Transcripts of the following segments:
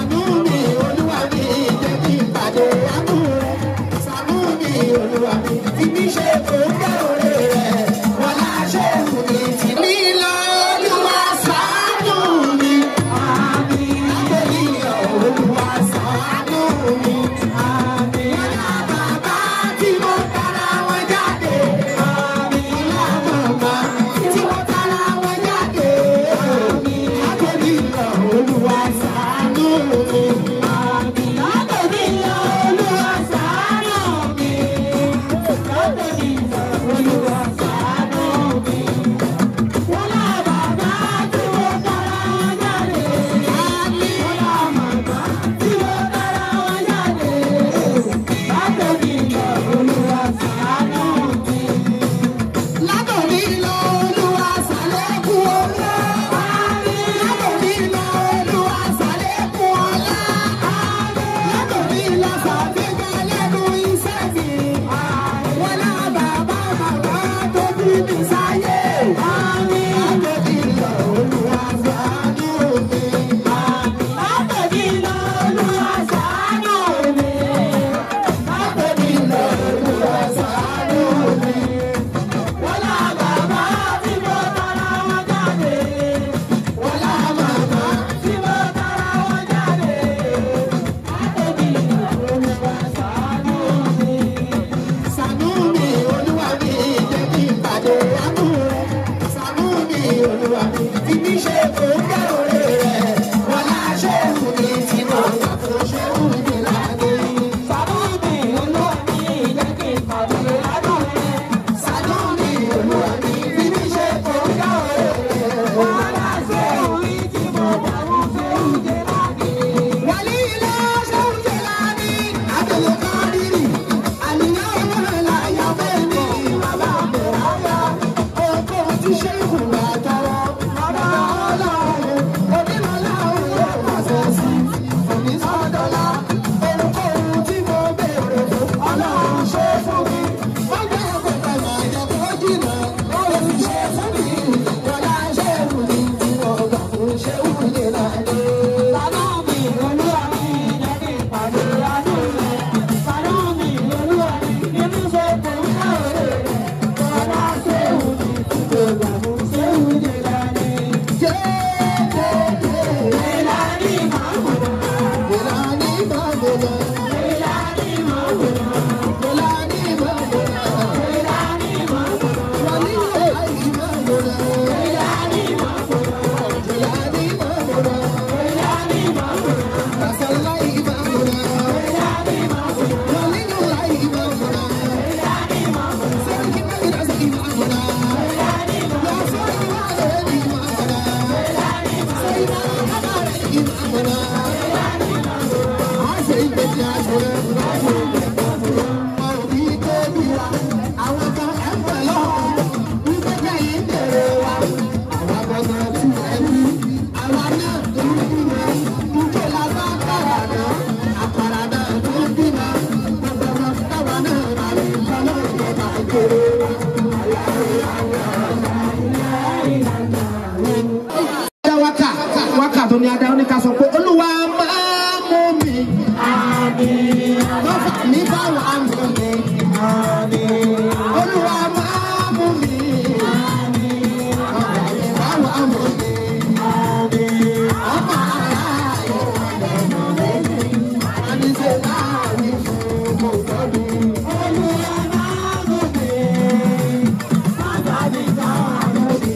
Ṣàánú mi, Olúwa mi, jẹ́ kí n pàdé àánú rẹ̀. Ṣàánú mi, Olúwa mi, fi mí ṣe kòńgẹ́ òré rẹ̀. Wọ́n láṣẹ ìwù mi tì mí lọ. Olúwa ṣàánú mi. Lábẹ́lí ọ̀, Olúwa ṣàánú mi. Ìyá bàbá tí mo tara wọn jáde. Ìyá màmá tí mo tara wọn jáde. Lábẹ́lí ọ̀, Olúwa ṣàánú mi. Lábẹ́lí ọ̀, Olúwa ṣàánú mi. Lábẹ́lí ọ̀, Olúwa ṣàánú mi. Wọ́n lá bàbá tí mo tara wọn jáde. Wọ́n lá màmá tí mo tara wọn jáde. Látòrí lọ, Olúwa ṣàánú mi. Látòrí lọ, Olúwa ṣàlékún ọlá. Látòrí lọ, Olúwa ṣàlékún ọlá. Látòrí lọ, ṣàfihàn lẹ́nu iṣẹ́ mi. Wọ́n lá bàbá bàbá tó bí mi sáyé. Látòrí lọ, Olúwa ṣàánú mi. Látòrí lọ, Olúwa ṣàánú mi. Látòrí lọ, Olúwa ṣàánú mi. Wọ́n lá bàbá tí mo tara wọn jáde. Wọ́n lá màmá tí mo tara wọn jáde. Látòrí lọ, Olúwa ṣàánú mi. Ṣàánú mi, Olúwa mi, jẹ́ kí n pàdé àánú rẹ̀. Ṣàánú mi, Olúwa mi, fi mí ṣe kòńgẹ́ òré rẹ̀. Wọ́n láṣẹ ìwù mi tí mo gbà fún ṣé wù mí láyé. Ṣàánú mi, Olúwa mi, jẹ́ kí n pàdé àánú rẹ̀. Ṣàánú mi, Olúwa mi, fi mí ṣe kòńgẹ́ òré rẹ̀. Wọ́n láṣẹ ìwù mi tí mo gbà fún ṣé wù mí láyé. Wàlí ilé ṣé wù mí láyé. Àbẹ̀lẹ̀ kan rírì. Àníyàn ọmọ láyà fẹ́ mi. Bàbá mi ráyà. Oko ti ṣe ìhùwà tọrọ. Bàbá ọlọ́run. Onílọ́lá òun yóò pàṣẹ sí. Òní sọ́dọ̀lá. Ohunkóhun tí mo béèrè fún. Ọlọ́run ṣe fún mi. Wọ́n gbé ọ̀pẹ̀pẹ̀ máa yẹ kó jìnnà. Ó ti ṣe fún mi. Wọ́lá ṣe wù mí tí mo gbà fún ṣé wù mí láyé. Bàbá mi, olúwa mi, jẹ́ kí n pàdé àánú rẹ̀. Bàbá mi, olúwa mi, kí mi ṣe kò ń ká òré rẹ̀. Wọ́lá ṣe wù mí tí mo gbà fún ṣé wù mí láyé. Ìlànà ìmọ̀-àwòrán. Ìlànà ìmọ̀-àwòrán. Ìlànà ìmọ̀-àwòrán. Ìlànà ìmọ̀-àwòrán. Ìlànà ìmọ̀-àwòrán. Wàlí ìlà ìmọ̀-àwòrán. Ìlànà ìmọ̀-àwòrán. Ìlànà ìmọ̀-àwòrán. Ìlànà ìmọ̀-àwòrán. Rasala ìmọ̀-àwòrán. Ìlànà ìmọ̀-àwòrán. Wàlí ìlà ìmọ̀-àwòrán. Ìlànà ìmọ̀-àwòrán. Sẹ́yìn kí wọ́n ti ìmọ̀-àwòrán. Ìlànà ìmọ̀-àwòrán. Lọ́sọ̀rọ̀ ìmọ̀-àwòrán. dá wákà wákà tó ní adá ó ní ká sọ pé olúwa máa mú mi. Lọ́fà mi bá wà á mú mi. Olúwa máa mú mi. Ọ̀gá mi bá wà á mú mi. Ọmọ ara ìwọ̀n lẹ́nu mi. Àníṣe láàrin fún gbogbo mi. Olúwa máa mú mi. Bàbá mi bá wà mú mi.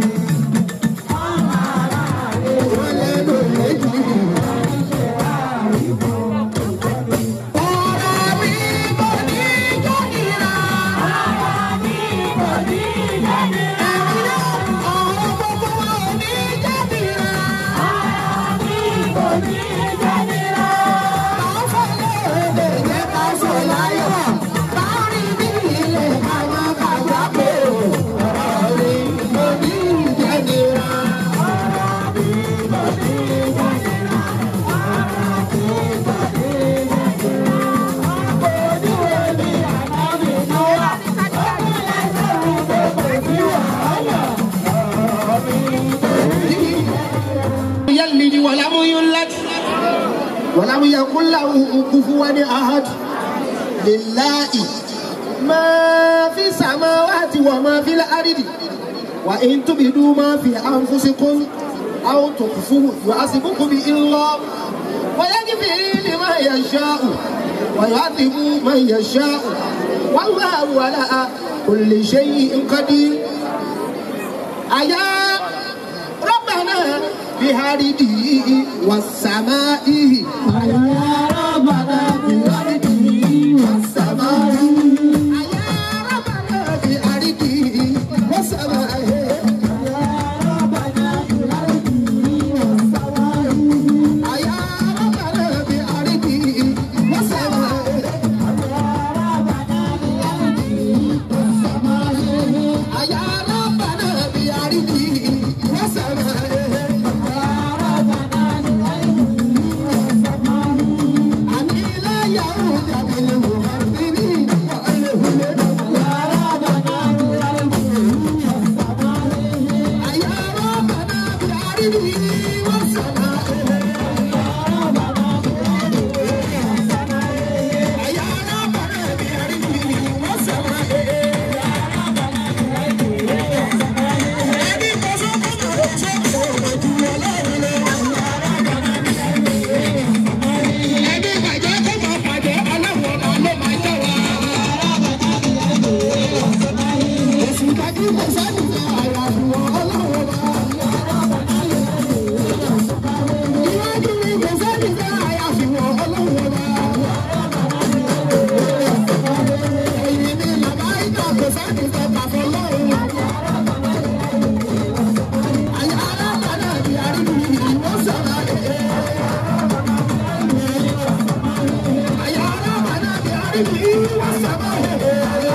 Wọ́n lẹ́nu méjì. Ọ̀rọ̀ mi kò ní jọ́nira. Ọ̀rọ̀ mi kò ní jọ́nira. Ọ̀rọ̀ gbogbo wa ò ní jọ́nira. Ọ̀rọ̀ mi kò ní jọ́nira. Báwo fẹ́lẹ́ èdè jẹ́ ká sọ láyọ̀? Báwo rí bí ilé àwọn kàwá pé ọ̀rọ̀ mi kò ní jọ́nira. يلد ولم يولد ولم يكن له كفوا أحد لله ما في السماوات وما في الأرض وإن تبدوا ما في أنفسكم أو تخفوه يحاسبكم به الله ويغفر لمن يشاء ويعذب من يشاء والله على كل شيء قدير أيا ربنا بهارده والسماء أيا ربنا بهارده والسماء أيا ربنا بهارده والسماء أيا ربنا بهارده والسماء أيا ربنا بهارده والسماء أني لا يعود بالمغربين أيا ربنا بهارده والسماء أيا ربنا بهارده والسماء ẹni bàjẹ́ kó máa bàjẹ́ aláwọ̀ ọ̀nà ló máa jẹ́ wa. Èsì ìdájú kò sẹ́ni fẹ́ àyàfọ̀ ọlọ́wọ́ wa. Iwájú mi kò sẹ́ni fẹ́ àyàfọ̀ ọlọ́wọ́ wa. Ẹ̀yìn mi bàbá ìjà kò sẹ́ni fẹ́ pàfọ́ lọ́wọ́. Àyà alábàdà bí arínú ìwọ́n sọ̀rọ̀ ẹ̀. Àyà alábàdà bí arínú ìwọ́n sọ̀rọ̀ ẹ̀.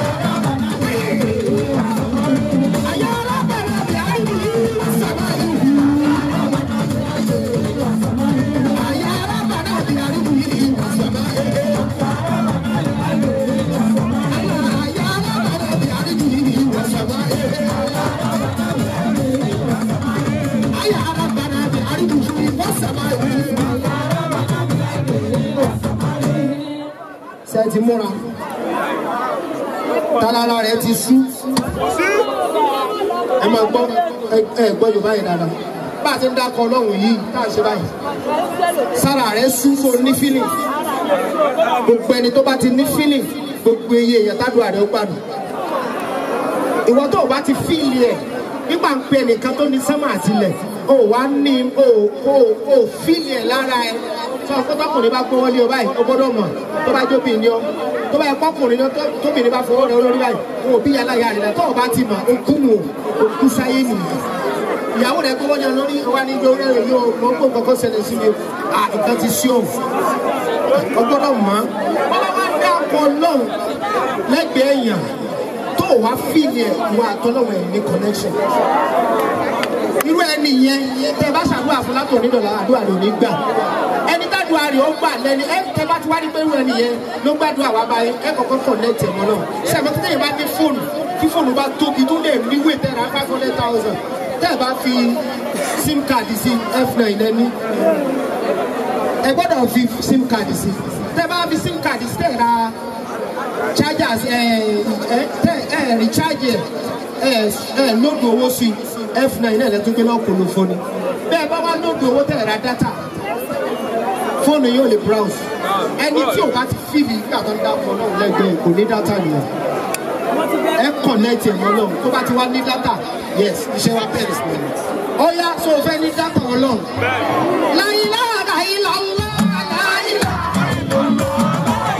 Àyà alábàdà bí arínú ìwọ́n sọ̀rọ̀ ẹ̀. Àyà alábàdà bí arínú ìwọ́n sọ̀rọ̀ ẹ̀. Àyà alábàdà bí arínú ìwọ́n sọ̀rọ̀ ẹ̀. Àyà alábàdà bí arínú ìwọ́n sọ̀rọ̀ ẹ̀. ṣe ti múra tálára rẹ ti sú ẹ máa gbọ́ ẹ ẹ gbọ́ yorùbá yìí dáadáa bá a ti ń dákọ ọlọ́run yìí tá a ṣe báyìí sára rẹ sú so ní fílì gbogbo ẹni tó bá ti ní fílì gbogbo iye èèyàn tádùn àrẹ ó gbàdùn ìwọ tó o bá ti fíìlì ẹ nígbà ń pe ẹnìkan tó ní sánmà àtìlẹ̀ o wá ní o o o fíìlì ẹ lára ẹ sọ pé tọkùnrin bá gbówó lé o báyìí o gbọ́dọ̀ mọ̀ tó bá jóbi ní ọ tó bá yẹ kọkùnrin náà tó- tóbìnrin bá fọwọ́ rẹ olórí báyìí o ò bí yàrá yàrá rẹ tó o bá ti mọ̀ o kú nù o kú sáyé nìyí ìyàwó rẹ gbówó yẹn lórí wa ní ìjọ rẹ yóò mọ pé nǹkan kan ṣẹlẹ̀ sí mi o à nǹkan ti sí o o gbọ́dọ̀ mọ̀ ọ́ wọ́n bá dá ọkọ̀ lọ́hùn lẹ́gbẹ̀ẹ́ èèyàn tó o wá fíìlì ẹ̀ wọ àtọ́lọ́wọ̀ ẹ̀ ní connection irú ẹni yẹn tẹ bá ṣàdúrà fún látò onídọ̀là àdúrà rẹ̀ ò ní gbà ẹni tádùá rẹ̀ ó gbà lẹ́ni ẹ tẹ bá ti wá ní pé irú ẹni yẹn ló gbàdúrà wá báyìí ẹ kọ̀kọ́ connect ẹ̀ mọ́ náà sẹ́mi tí tẹ̀yìn bá ní fóònù kí fóònù bá tóbi tó lè níwèé tẹ̀ra five hundred thousand tẹ̀ bá fi sim card sí f9 lẹ́ni ẹ gbọ́dọ̀ fi sim card sí tẹ̀ bá fi sim card sí tẹ̀ ra chargers ẹ ẹ tẹ ẹ recharge ẹ ẹ lóògùn owó sí f9 náà lẹ́tọ́ gbé lọ́kùn ló fọ́ni bẹ́ẹ̀ bá wá lóògùn owó tẹ̀ ra data fóònù yóò lè browse ẹni tí ò bá ti fíìlì nígbà tó ń dákọ̀ náà lẹ́gbẹ̀ẹ́ kò ní data nìyẹn ẹ connect ẹ̀ mọ́ náà tó bá ti wá ní data yes iṣẹ́ wa bẹ̀rẹ̀ sí i ó yá so o fẹ́ ní data ọlọ́run láyé láàrá ilà ńlá láyé láàrá.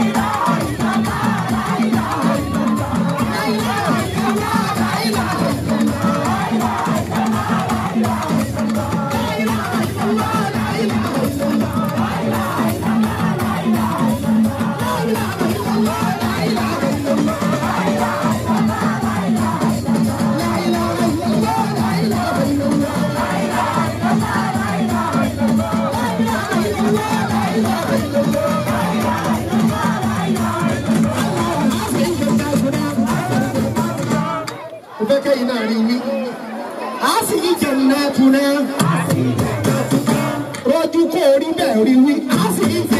mo fẹ́ kẹ́yìn náà rí wí. a sì yí jẹ̀nà tún náà. rojú kò rí bẹ́ẹ̀ rí wí. a sì yí jẹ̀nà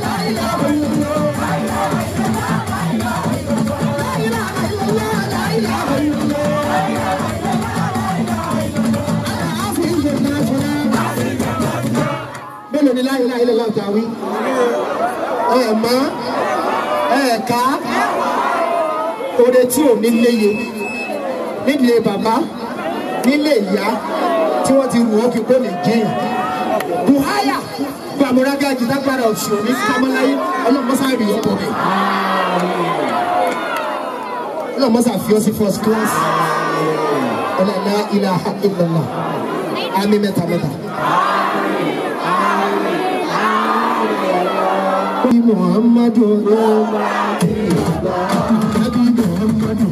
mélòó ni láyé láyé lọ́la ọ̀tá wí ẹ mọ́ ẹ ká oore tí ò ní léye nílé bàbá nílé ìyá tí wọ́n ti rù ó kí kó lè jẹyàn buhaya gbàmúrágá jìdágbára ọ̀sùn ní kámọ́láyé ọlọ́mọ́sá rí ọkọ̀ mi ọlọ́mọ́sá fi ọ́ sí first class ọlọ́lá ilaha illallah àmì mẹ́ta mẹ́ta. Nabi Muhammadu Nabi Muhammadu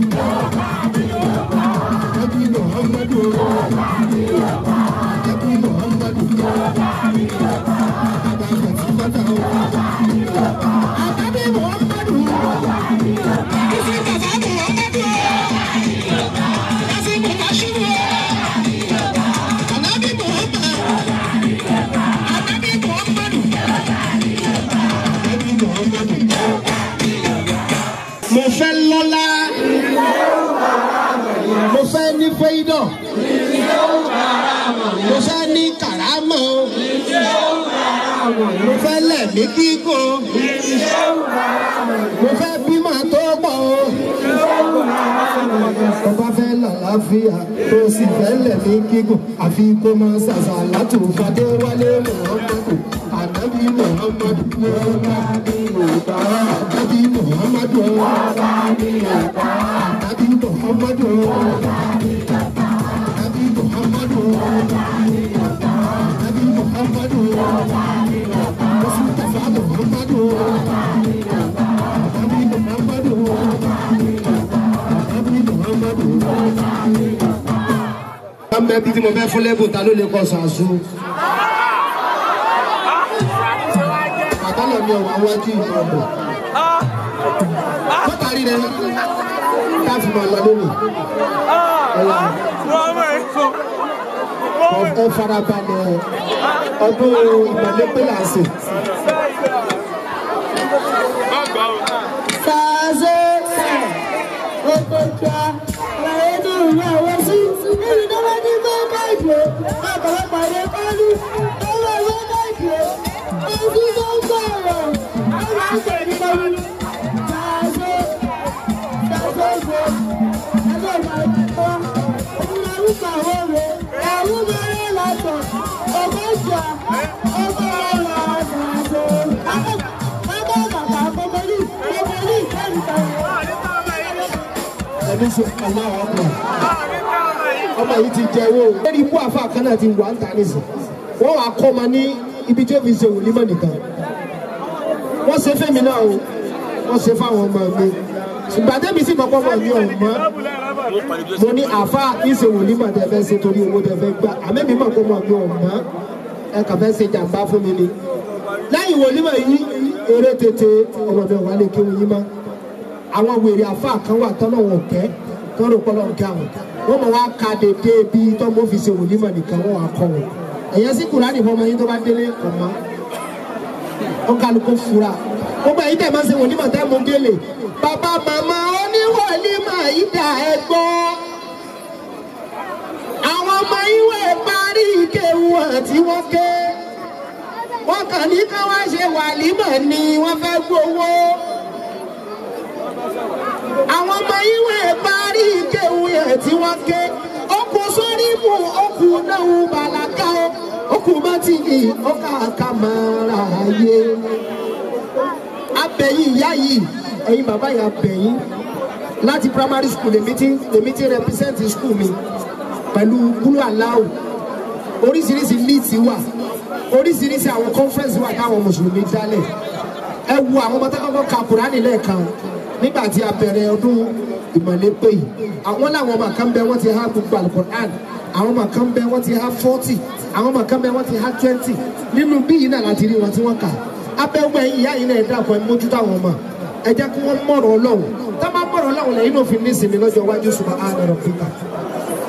Nabi Muhammadu Nabi Muhammadu Nabi Muhammadu Isi baba Muhammadu Isi Mubashiru Nabi Muhammadu Nabi Muhammadu mo fẹ́ lọ́lá mo fẹ́ ní fẹ́idọ̀ mo fẹ́ ní kàrámọ̀ mo fẹ́ lẹ̀mí gígùn mo fẹ́ bímọ tó pọ̀ o bá fẹ́ làlàáfíà tó sì fẹ́ lẹ̀mí gígùn àfi kó máa ṣàṣà látòfadé wálé mọ̀ọ́mọ́tò ànábì muhammadu ànábì muhammadu ànábì muhammadu ànábì muhammadu ànábì muhammadu mustapha muhammadu ànábì muhammadu ànábì muhammadu. Bámbẹ́ bí tí mo fẹ́ fún lẹ́bùn ta ló lè kọ́ sàásù. àbálọ̀ mi ọ̀wá wájú ìmọ̀ọ̀bọ̀. Bọ́tàrí rẹ̀ káfí máa lọ lónìí. Ẹ farabalẹ̀ ọdún ìmọ̀lẹ́pẹ́ là ń sè. Sàzé òkòkò àlàyé tó ń lọ àwọn sí. Èyí tó bá ní bá káàdì ó, ọ̀pọ̀lọpọ̀ àyè kọ́lù, ó lọ wá káàdì ó. Ojú tó ń sọ̀rọ̀, ó máa ń tẹ̀lé kọ́lù. Sàzé sàzé ògbó, ẹgbẹ́ ìgbàlódé òun lórúkọ àwọn òwe, àwọn mẹ́rin lọ́tọ̀, ọgọ́jà, ọgọ́ ọ̀la sàzé. Bàbá bàbá Bọ́mọlì, Bọ́mọlì ìkẹ́rù kan. Ẹbí sọ ọmọ àwọn ọmọ. Ọmọ yìí ti jẹ owó. Lórí ikú àfa kan náà ti wà ń ta nísìn. Wọ́n wàá kọ́ ọmọ ní ibi tí ó fi ṣe wòlímọ̀ nìkan. Wọ́n ṣe fẹ́mi náà o. Wọ́n ṣe fáwọn ọmọ mi. Ṣùgbọ́n àtẹ́bí sì kọ́kọ́ mọ̀ ní ọ̀hún mọ́. Mo ní àfa ìṣe wòlímọ̀ tẹ fẹ́ ṣe torí owó tẹ fẹ́ gbà. Àmẹ́mi mọ̀ kó mọ̀ ní ọ̀hún mọ́. Ẹ kàn fẹ́ ṣe jàǹbá fún mi ni. Lẹ́yìn wòlímọ̀ yìí, eré tètè ọmọ mi ò wá lè kéwòn yín mọ́ àwọn wèrè àfa kan wà tọ́nà wọn kẹ́ tọ́nà ọpọlọ ń kẹ́ àwọn wọ́n mọ̀ wá ka dédé bí tọ́mọ fi ṣe wòlímọ̀ nìkan wọ́n wá kọ́ wọn ẹ̀yẹ sí kùránì fọmọ yín tó bá délé kọ̀ mọ́ ó kálukú fura gbogbo ẹ̀yin tẹ̀ máa ṣe wòlímọ̀ tẹ́ mú délé bàbá màmá oníwòlímọ̀ yìí dà ẹ gbọ́ àwọn ọmọ ìwé parí ìkéwu àti wọ́n ké wọ́n kàn ní ká wá ṣe wàlímọ̀ ni wọ́n fẹ́ gbowó àwọn ọmọ ìwé parí ìkéwu yẹn tí wọ́n ké okùn sórí mu okùn náà bàlákà ó okùn bá ti yí ọkà kàmàrà ayé abẹ́yìn ìyá yìí ẹ̀yin bàbá yìí abẹ́yìn láti primary school lèmi ti lèmi ti represent school mi pẹ̀lú kúlú aláwò oríṣiríṣi leads wà oríṣiríṣi àwọn conference wà táwọn mùsùlùmí dálẹ̀ ẹ wo àwọn ọmọ táwọn ka kùránì lẹ́ẹ̀kan nígbà tí a bẹ̀rẹ̀ ọdún ìmọ̀lẹ́ pé yìí àwọn làwọn ọmọ kan bẹ wọ́n ti há gbogbo alukur'an àwọn ọmọ kan bẹ wọ́n ti há forty àwọn ọmọ kan bẹ wọ́n ti há twenty nínú bí yìí náà láti rí wọn tí wọ́n kà abẹ́wẹ́ ìyá yìí náà ẹ dàpọ̀ ẹ mójútó àwọn ọmọ ẹ jẹ́ kí wọ́n mọ̀rọ̀ ọlọ́run tá bá mọ̀rọ̀ ọlọ́run lẹ́yìn náà fi ní ìsinmi lọ́jọ́ iwájú subhana rabbika